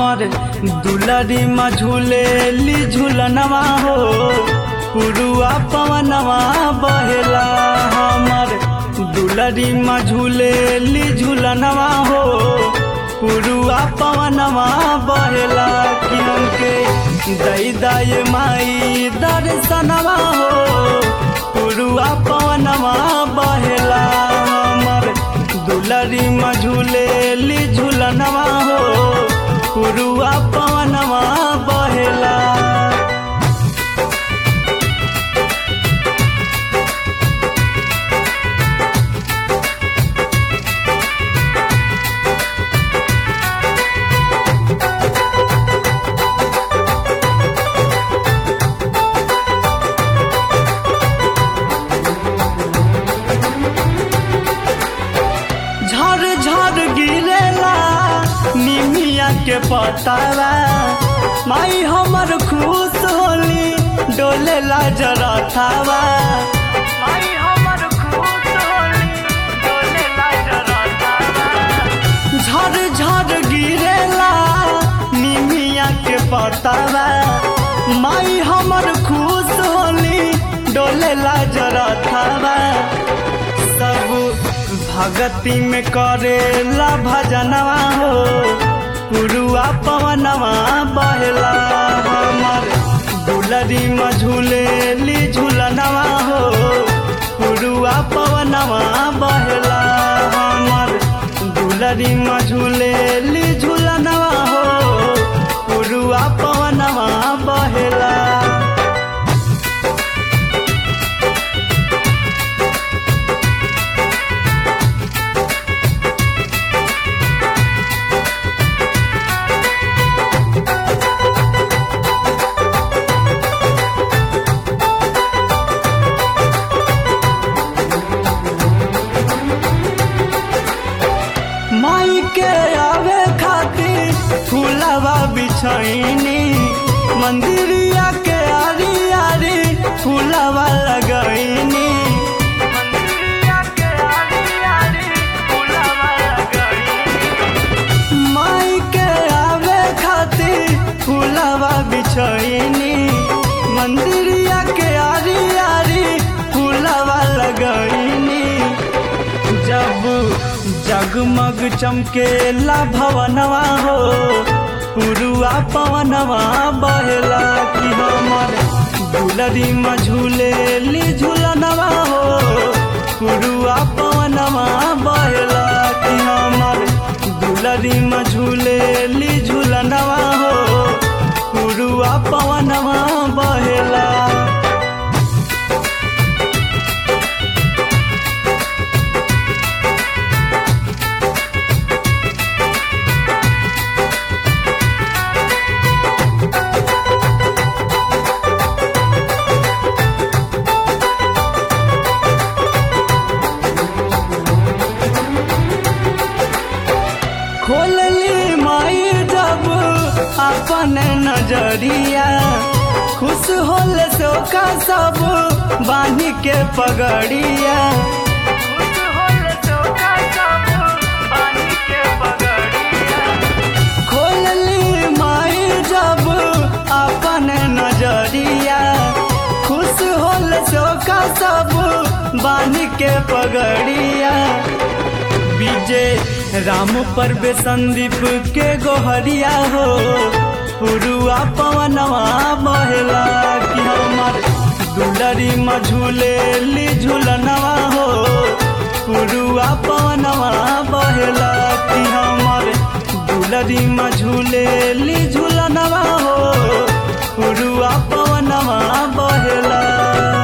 हमर दुलरी में झूलेली झूलनवा हो पुरुआ पवनवा बहेला हमर दुलरी में झूलेली झूलनवा हो पुरुआ पवनवा बहेला कि हमके दई दय माई दर्शनवा हो पुरुआ पवनवा बहेला हमर दुलरी में झूलेली झूलनवा हो पुरुआ पवनवा बहेला झर झर गिरेला निमिया के पतावा माई हमर खुश होली डोलेला जरा थावा माई हमर खुश होली डोलेला जरा थावा झर झर गिरेला निमिया के पतावा माई हमर खुश होली डोलेला जरा थावा सब भगती में करेला भजनवा हो पुरुआ पवनवा बहला हमर दुलरी में झूलेली झूलनवा हो पुरुआ पवनवा बहला हमर दुलरी में झूलेली झूलनवा हो पुरुआ पवनवा बहला माई के आवे खातिर फूलवा बिछैनी मंदिरिया के आरी आरी फूलवा लगैनी माई के आवे खातिर फूलवा बिछैनी मंदिरिया के आरी आरी फूलवा लगैनी जब जगमग चमकेला भवनवा हो पुरुआ पवनवा बहेला कि हमर दुलरी में झूलेली झूलनवा हो पुरुआ पवनवा बहेला कि हमर दुलरी में झूलेली झूलनवा हो पुरुआ पवनवा बहेला खोलली माई जब अपन नजरिया खुश होल सोका सब बानी के पगड़िया खोलली माई जब अपन नजरिया खुश होल सोका सब बानी के पगड़िया विजय राम पर बे संदीप के गोहरिया हो पुरुआ पवनवा बहला कि हमर दुलरी में झूलेली झूलनवा हो पुरुआ पवनवा बहला कि हमर दुलरी में झूलेली झूलनवा हो पुरुआ पवनवा बहला